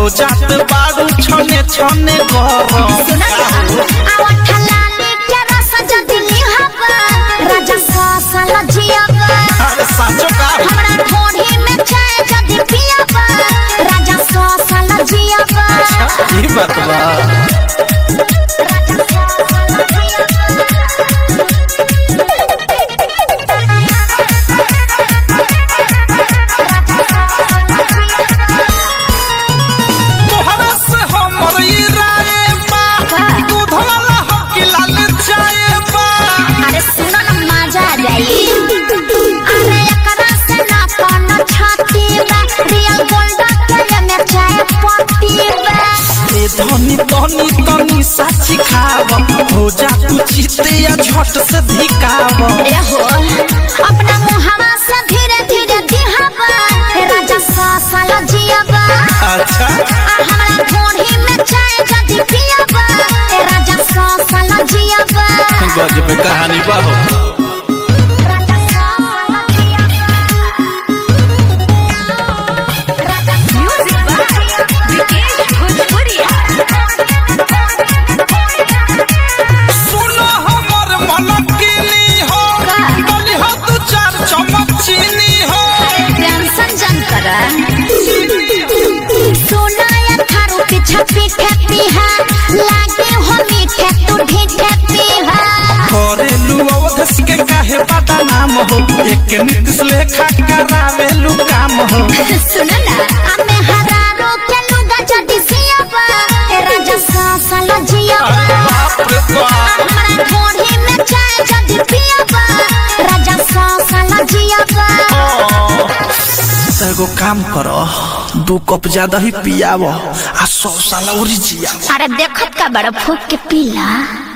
हो जात बारू छने छने गरम आवठ लाली के रस जदी लिहबा राजा सासल जियबा अरे साचो का हमरा ढोढ़ी में चाय जदी पियबा राजा सासल जियबा ई बात बा राजा सासल तोहरा से हमर ई राय बा दूध वाला हो कि लाल चाय बा अरे सुनो ना मजा आ जाई अरे एकरा से ना कोनो छाती बा रियल गोल्ड के में चाय पत्ती बा ए धनी धनी तनी साची खाव हो जा तू चिते या झट से धिकाव रहो अपना मुहावा से धीरे धीरे दिहावा हे राजा सासल जियाबा अच्छा आ हमरा ढोढ़ी में चाय जदी पियाबा हे राजा सासल जियाबा गजब कहानी बा हो राजा सासल जियाबा राजा म्यूजिक विकेश भोजपुरिया सुनो हमर मन किनी हो तनी हो दू चार चम्मच चीनी हो टेंशन जन कर सोना या थारू पीछा पीठे पीहा लागे हो मीठे तू ढीठे पीहा करेलू अवधस के काहे पता नाम हो एक नीतिश लेखा करावेलू काम हो सुन ना हमें हरारो के लुगा जदी सियाबा ए राजा सासल जियाबा बाप रे बाप हमरा ढोढ़ी में चाय जदी पियाबा राजा सासल जियाबा तो एगो काम करो दू कप ज्यादा ही पियाव आ सौ साल और जियाव अरे देखत का बड़ा फूक के पीला